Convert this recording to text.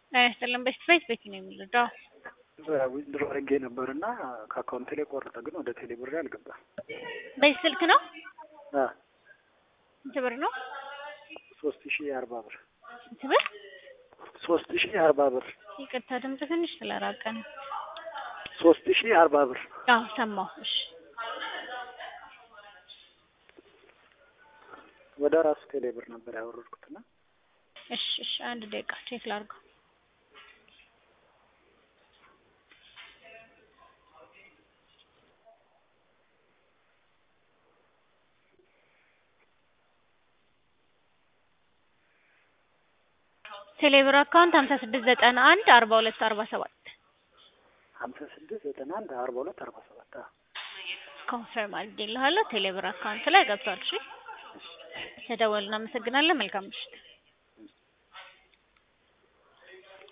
ጤና ይስጥልን። በፊት ቤት ቤት ነው የሚረዳው። ዊዝድሮ አድርጌ ነበር እና ከአካውንት ላይ ቆረጠ፣ ግን ወደ ቴሌ ብር አልገባም። በዚህ ስልክ ነው? ስንት ብር ነው? ሶስት ሺህ አርባ ብር ስንት ብር? ሶስት ሺህ አርባ ብር ይቅርታ ድምጽ ትንሽ ስለራቀ ነው። ሶስት ሺህ አርባ ብር አዎ ሰማሁ። እሺ ወደ ራሱ ቴሌ ብር ነበር ያወረድኩትና እሺ እሺ፣ አንድ ደቂቃ ቼክ ላድርገው። ቴሌብር አካውንት ሀምሳ ስድስት ዘጠና አንድ አርባ ሁለት አርባ ሰባት ሀምሳ ስድስት ዘጠና አንድ አርባ ሁለት አርባ ሰባት ኮንፈርም አድርጌልሃለሁ። ቴሌብር አካውንት ላይ ገብቷል። እሺ ተደወልን። እናመሰግናለን። መልካም ምሽት።